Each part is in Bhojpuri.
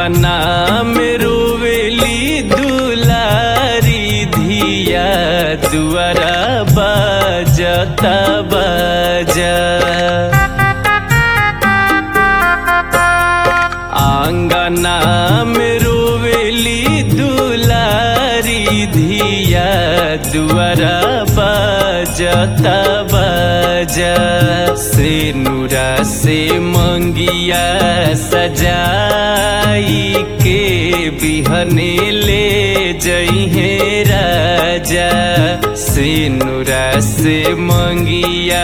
आंगना में रोवेली दुलारी धिया दुआरा बजता बजा आंगना में रोवेली दुलारी धिया दुआरा बजता बजा से नूरा से मंगिया सजाई के बिहने ले जइहे राजा से नूरा से मंगिया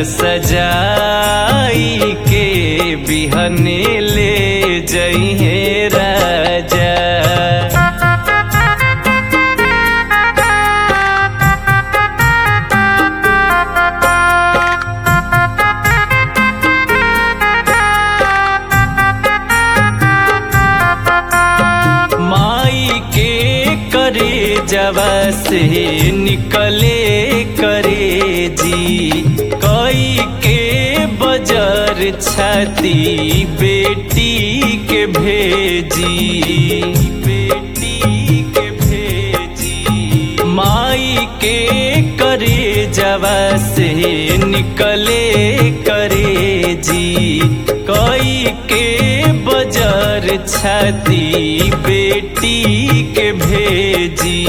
सजाई के बिहने ले जइहे राजा माई के करे जवा से निकले करे जी कई के बजर छाती बेटी के भेजी बेटी के भेजी माई के करे जवा से निकले करे जी कई के बजर छाती बेटी के भेजी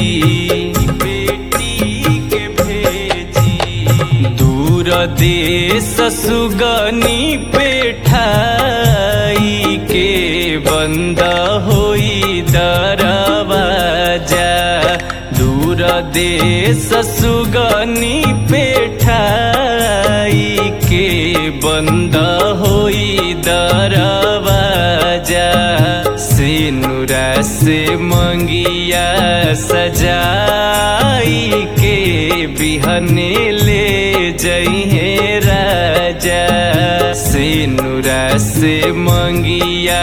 बेटी के भेजी दूर देश सुगनी पेठाई के बंद होई दरवाजा दूर देश सुगनी पेठाई के बंद होई दरवाजा से नूरा से मंगिया सजाई के बिहने ले जइहे राजा से नूरा से मंगिया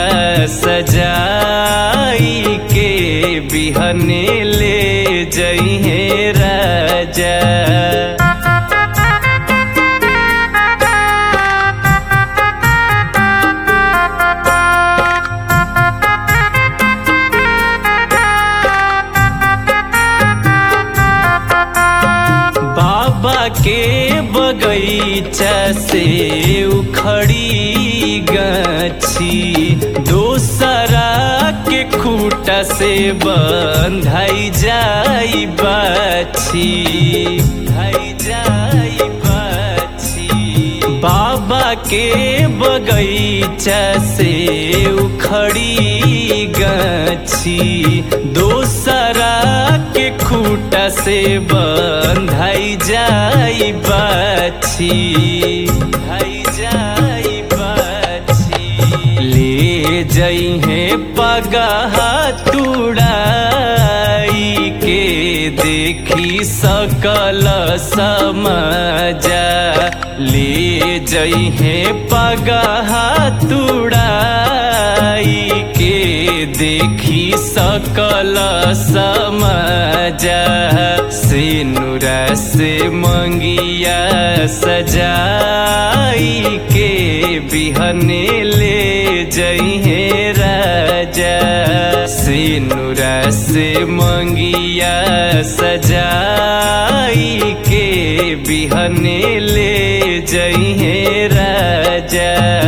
सजाई के बिहने ले जइहे राजा बाबा के बगीचा से उखड़ी गाछी दोसरा के खूटा से बंधाई जाई बाछी धाई जाई बाछी बाबा के बगीचा से उखड़ी गाछी दोसरा के खूटा से बंधाई जाई बाछी धाई जाई बाछी ले जइहे पगहा तुड़ाई के देखी सकल समजा ले जइहे पगहा तुड़ाई के देखी सकल समजा से नूरा से मंगिया सजाई के बिहने ले जइहे राजा से नूरा से मंगिया सजाई के बिहने ले जइहे राजा